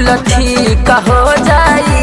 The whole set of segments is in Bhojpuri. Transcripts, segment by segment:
कुल ठीक हो जाई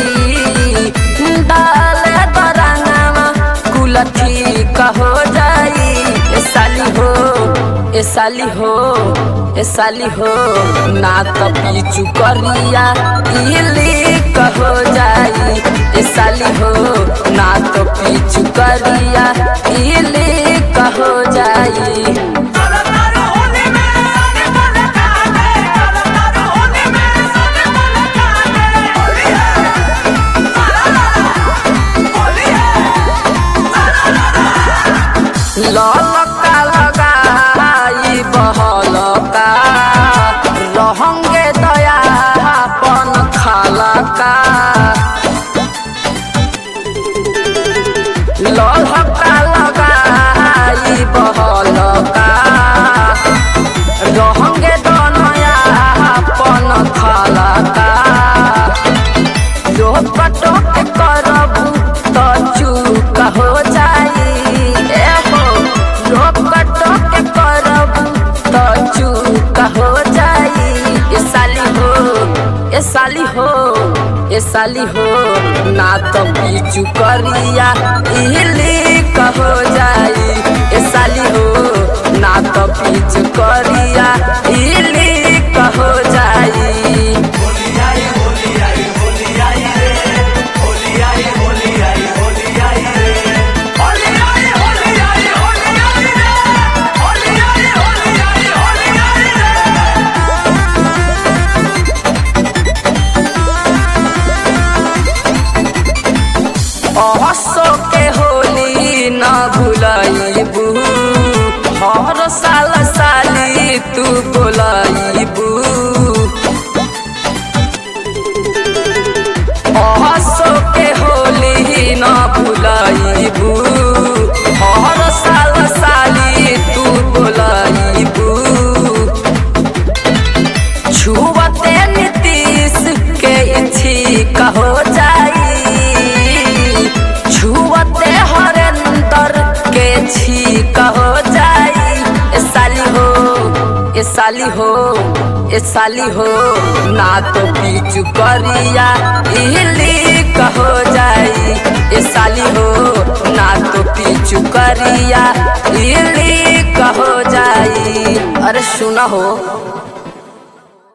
डाले दरंगवा कुल ठीक हो जाई ए साली हो ए साली हो ए साली हो ना तो पीछू करिया इली हो जाई ए साली हो ना तो पीछू करिया इली हो जाई चलो तारो होली में सारे बोले काटे चलो तारो होली में सारे बोले काटे होली है सारा लाला होली है सारा लाला ललका लगाई बहलका रहंगे दया अपन खालका ललका लगाई बहलका रहंगे दनया अपन खालका जो पटक करबू तो चूक हो जाई ए हो जो पटक करबू तो चूक हो जाई ए साली हो ए साली हो ए साली हो ना तो पीछू करिया इली हो जाई ए साली हो ना तो पीछू करिया इली हो जाई होली आई होली आई होली आई रे होली आई होली आई होली आई रे होली आई होली आई होली आई रे होली आई होली आई होली आई रे हसो के होली न भुलाइबू हर साल साली तू बोलाइबू हसो के होली न भुलाइबू हर साल साली तू बोलाइबू छुवते नीतीश के इच्छिक हो जाई छुवते हरेंद्र के छीक हो जाई ए साली हो ए साली हो ए साली हो ना तो पीछू करिया इली हो जाई ए साली हो ना तो पीछू करिया इली हो जाई अरे सुना हो